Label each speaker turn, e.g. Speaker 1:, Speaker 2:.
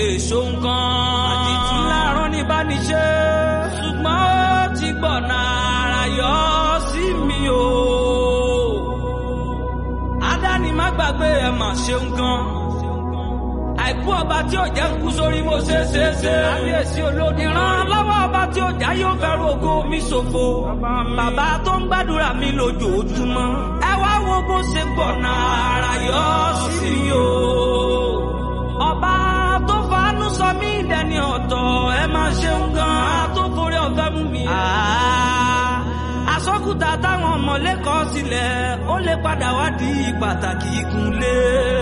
Speaker 1: lè ṣohun kan. àdìtú láàárọ̀ ní bániṣe. ṣùgbọ́n ó ti gbọ̀nà ara yọ sí mi o. adáni má gbàgbé ẹ mà ṣeun gan. àìkú ọba tí ò jẹ́ ń kú sórí mo ṣe é ṣe é ṣe. kábíyèsí olódi ràn lọ́wọ́ ọba tí ò já yóò fẹ́rù ògo mi ṣòfò. bàbá tó ń gbàdúrà mi lójoojúmọ́. ẹ wá wo bó ṣe gbọ̀nà ara yọ sí mi o. ọba tó fanú sọ mí dẹni ọ̀tọ̀ ẹ máa ṣeun gan-an tó forí ọ̀fẹ́ mú mi. àsọkùtà táwọn ọmọlẹ́kọ̀ọ́ sílẹ̀ ó lè padà wá di pàtàkì ìkúnlẹ̀.